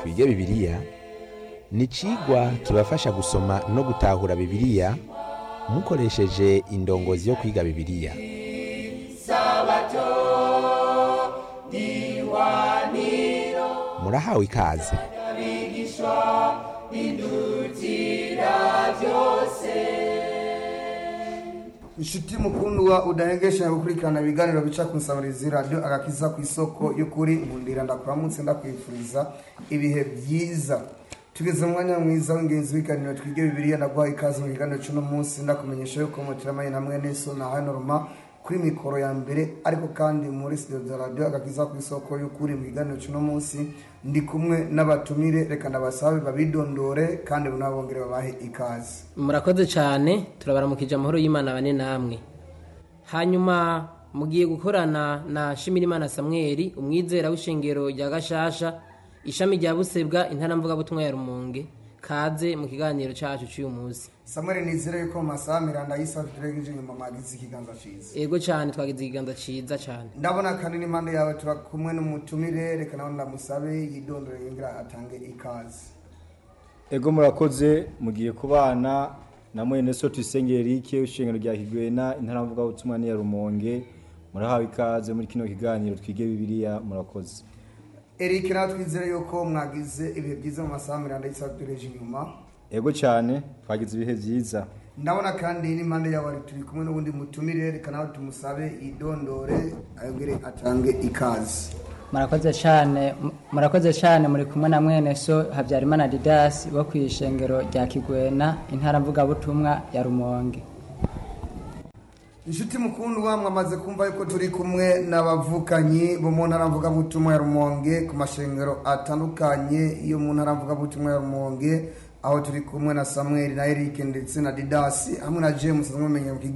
twige bibiliya ni icigwa kibafasha gusoma no gutahura bibiliya mukoresheje indongozi yo kwiga bibiliya murahawe ikaze inshuti mukundwa udahengesha gukurikirana ibiganiro bica ku nsabirizi radiyo agakiza ku isoko y'ukuri nkundira ndakuramutse ndakwifuriza ibihe byiza tugeze mu mwanya mwiza w'ingenzi w'ibiganiro twige bibiliya ndaguha ikaze mu kiganiro cy'uno munsi ndakumenyesha yuko mutiramaye na mwene so na hanoroma kuri mikoro ya mbere ariko kandi muri studio za radiyo agakiza ku isoko y'ukuri mu kiganiro cy'uno munsi ndi kumwe n'abatumire reka ndabasabe babidondore kandi bunabongere babahe ikaze murakoze cyane turabaramukije amahoro y'imana bane namwe hanyuma mugiye gukorana na shimirimana samweli umwizera w'ishengero rya gashasha ishami rya busebwa intaramvugabutumwa ya rumonge kaze mu kiganiro cyacu cy'uyu munsi samuel nizere yuko mu masaha miranda y'isaha turegeje inyuma mwagize ikiganza cyiza ego cyane twagize ikiganza cyiza cyane ndabona kandi n'impande yawe turi kumwe n'umutumire reka nawe ndamusabe yidondore yongera atange ikaze ego murakoze mugiye kubana na mwene so tuyisengere rike ishengero rya kigwena intaramvuga ubutumwa ni ya rumonge murahawe ikaze muri kino kiganiro twige bibiliya murakoze eric nawe twizere yuko mwagize ibihe byiza mu masaha miranda y'isaha turegeje inyuma ego cyane twagize ibihe byiza ndabona kandi n'impande yawe turi kumwe n'ubundi mutumire reka nawe tumusabe yidondore ayongere atange ikaze murakoze cyane murakoze cyane muri kumwe na mwene so habyarimana didasi wo ku ishengero rya kigwena intara mvugabutumwa ya rumonge inshuti mukundwa mwamaze kumva yuko turi kumwe n'abavukanyi bo mu ntara mvugabutumwa ya rumonge ku mashengero atandukanye yo mu ntara mvugabutumwa ya rumonge aho turi kumwe na samuel na eric ndetse na didasi hamwe na james mumenye mu